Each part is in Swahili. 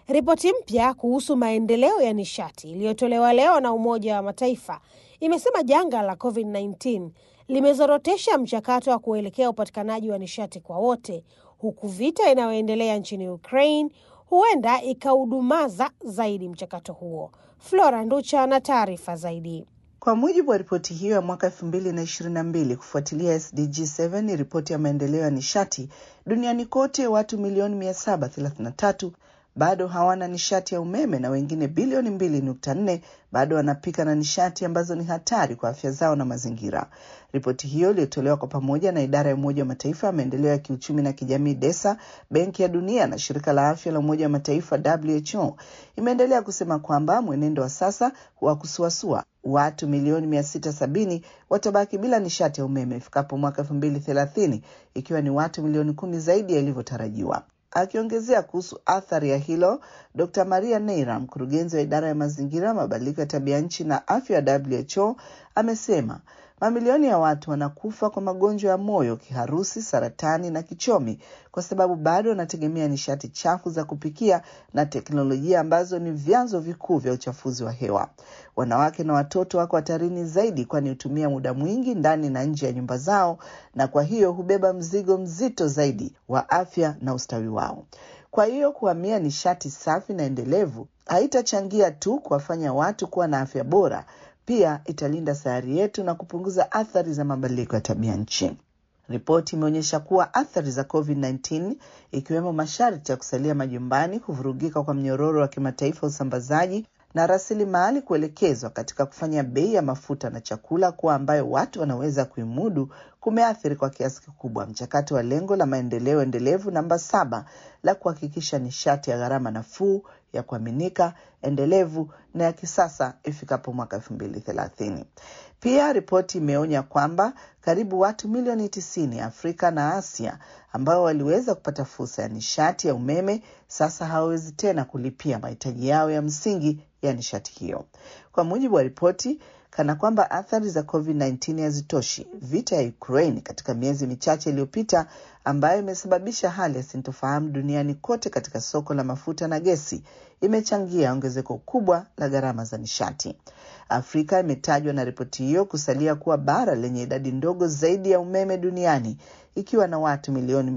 Ripoti mpya kuhusu maendeleo ya nishati iliyotolewa leo na Umoja wa Mataifa imesema janga la COVID-19 limezorotesha mchakato wa kuelekea upatikanaji wa nishati kwa wote, huku vita inayoendelea nchini Ukraine huenda ikaudumaza zaidi mchakato huo. Flora Nducha na taarifa zaidi. Kwa mujibu wa ripoti hiyo ya mwaka elfu mbili na ishirini na mbili kufuatilia SDG 7 ni ripoti ya maendeleo ya nishati duniani kote, watu milioni mia saba thelathini na tatu bado hawana nishati ya umeme na wengine bilioni mbili nukta nne bado wanapika na nishati ambazo ni hatari kwa afya zao na mazingira. Ripoti hiyo iliyotolewa kwa pamoja na idara ya Umoja wa Mataifa ya maendeleo ya kiuchumi na kijamii DESA, Benki ya Dunia na shirika la afya la Umoja wa Mataifa WHO imeendelea kusema kwamba mwenendo wa sasa wa kusuasua watu milioni mia sita sabini watabaki bila nishati ya umeme ifikapo mwaka elfu mbili thelathini ikiwa ni watu milioni kumi zaidi yalivyotarajiwa. Akiongezea kuhusu athari ya hilo, Dr Maria Neira, mkurugenzi wa idara ya mazingira, mabadiliko ya tabia nchi na afya ya WHO, amesema mamilioni ya watu wanakufa kwa magonjwa ya moyo, kiharusi, saratani na kichomi kwa sababu bado wanategemea nishati chafu za kupikia na teknolojia ambazo ni vyanzo vikuu vya uchafuzi wa hewa. Wanawake na watoto wako hatarini zaidi, kwani hutumia muda mwingi ndani na nje ya nyumba zao, na kwa hiyo hubeba mzigo mzito zaidi wa afya na ustawi wao. Kwa hiyo kuhamia nishati safi na endelevu haitachangia tu kuwafanya watu kuwa na afya bora, pia italinda sayari yetu na kupunguza athari za mabadiliko ya tabia nchi. Ripoti imeonyesha kuwa athari za COVID-19 ikiwemo masharti ya kusalia majumbani, kuvurugika kwa mnyororo wa kimataifa usambazaji na rasilimali kuelekezwa katika kufanya bei ya mafuta na chakula kuwa ambayo watu wanaweza kuimudu kumeathiri kwa kiasi kikubwa mchakato wa lengo la maendeleo endelevu namba saba la kuhakikisha nishati ya gharama nafuu ya kuaminika endelevu na ya kisasa ifikapo mwaka elfu mbili thelathini. Pia ripoti imeonya kwamba karibu watu milioni tisini Afrika na Asia ambao waliweza kupata fursa ya nishati ya umeme sasa hawawezi tena kulipia mahitaji yao ya msingi ya nishati hiyo. Kwa mujibu wa ripoti, kana kwamba athari za COVID-19 hazitoshi, vita ya Ukraine katika miezi michache iliyopita, ambayo imesababisha hali ya sintofahamu duniani kote katika soko la mafuta na gesi, imechangia ongezeko kubwa la gharama za nishati. Afrika imetajwa na ripoti hiyo kusalia kuwa bara lenye idadi ndogo zaidi ya umeme duniani ikiwa na watu milioni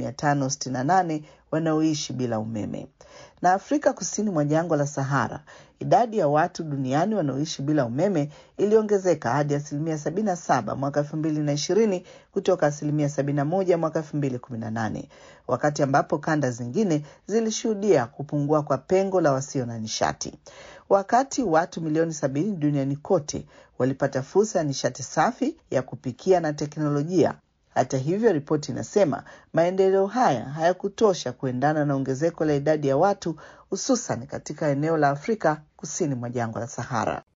568 wanaoishi bila umeme. Na Afrika kusini mwa jangwa la Sahara, idadi ya watu duniani wanaoishi bila umeme iliongezeka hadi asilimia 77 mwaka 2020 kutoka asilimia 71 mwaka 2018, wakati ambapo kanda zingine zilishuhudia kupungua kwa pengo la wasio na nishati. Wakati watu milioni sabini duniani kote walipata fursa ya nishati safi ya kupikia na teknolojia. Hata hivyo, ripoti inasema maendeleo haya hayakutosha kuendana na ongezeko la idadi ya watu, hususan katika eneo la Afrika kusini mwa jangwa la Sahara.